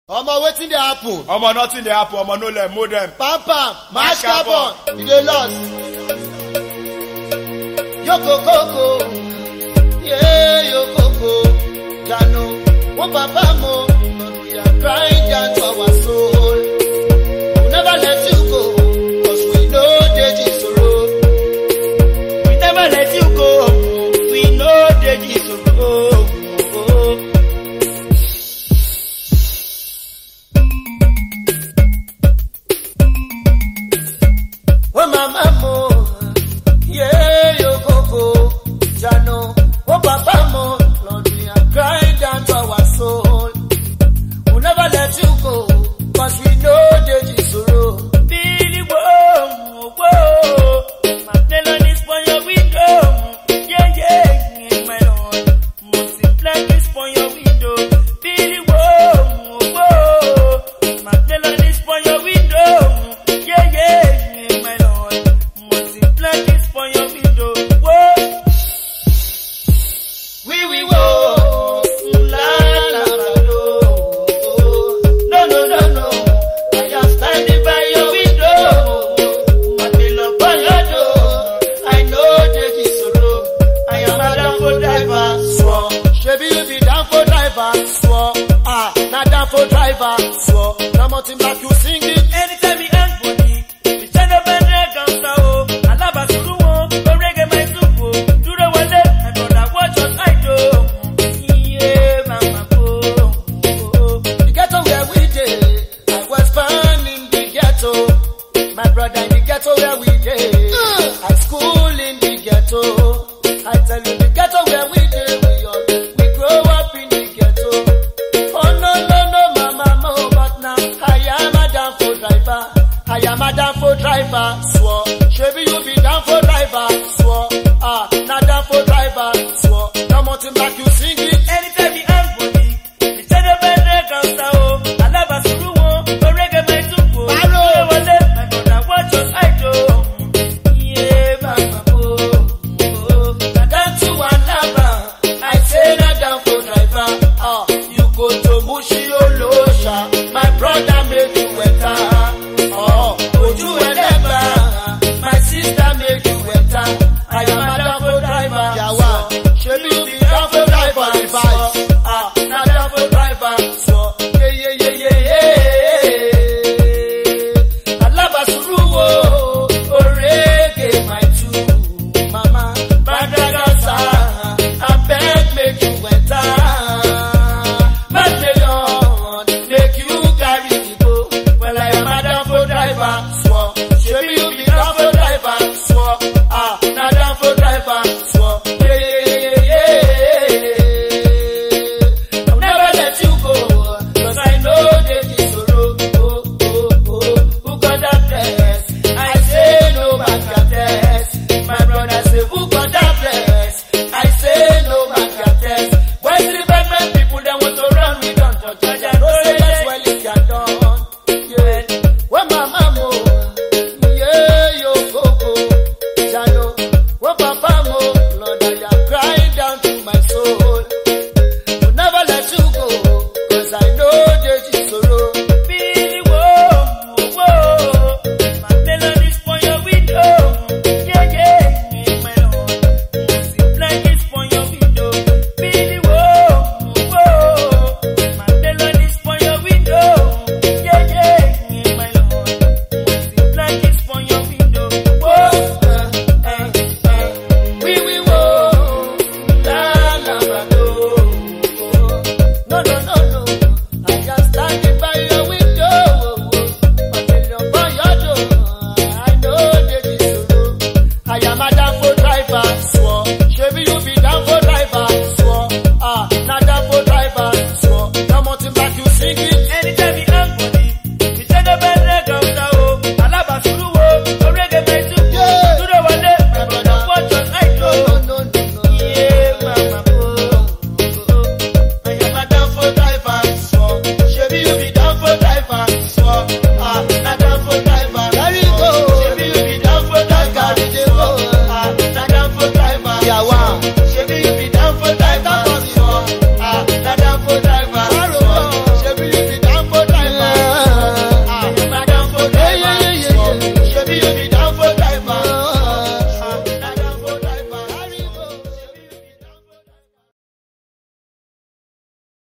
omo wetin dey happen omo nothing dey happen omo no let mold dem pam pam mash Mash carbon carbon. you dey lost. yokokoko ye yokoko jano wọn papa mo we are crying down to our soul we never let you go cause we no dey jisoro we never let you go we no dey jisoro. Oh mama mo, yeah yo coco, jano. Oh papa mo, Lord we are crying down to our soul. We'll never let you go, cause we know the sorrow. Billy whoa, whoa, my melodies for your window. Yeah yeah, my lord, multiply this for your window. Billy whoa, whoa, my melodies for your window. Yeah yeah, my lord, multiply this for your window. Whoa. We we wo la la la lo. No no no no. I am standing by your window. My pillow by your door. I know there is sorrow. I am a downfo driver. Swore. Shebi you be downfo driver. Swore. Ah, na downfo driver. Swore. Na mountain back you sing it. Anytime he hang body, the channel bend their counter oh. Alaba suru oh, go reggae my soup oh. Duro wale, my brother watch what I do. Yeah, mama oh, oh. The ghetto where we dey, I was born in the ghetto. My brother in the ghetto where we dey, I school in the ghetto. I tell you the ghetto where we dey, we all we grow up in the ghetto. Oh no no no mama mo, but now I am a down for driver. I am a down for driver, swore. Shebi you be down for driver, swore. Ah, na down for driver, swore. No mountain back you sing it. Anytime he hang body, the channel bend their counter oh. Alaba suru oh, go reggae my soup oh. Baro. Duro wale, my brother watch what I do. Yeah, mama oh, oh. Na down to Alaba, I say na down for driver. Ah, you go to Mushi Olosha, my brother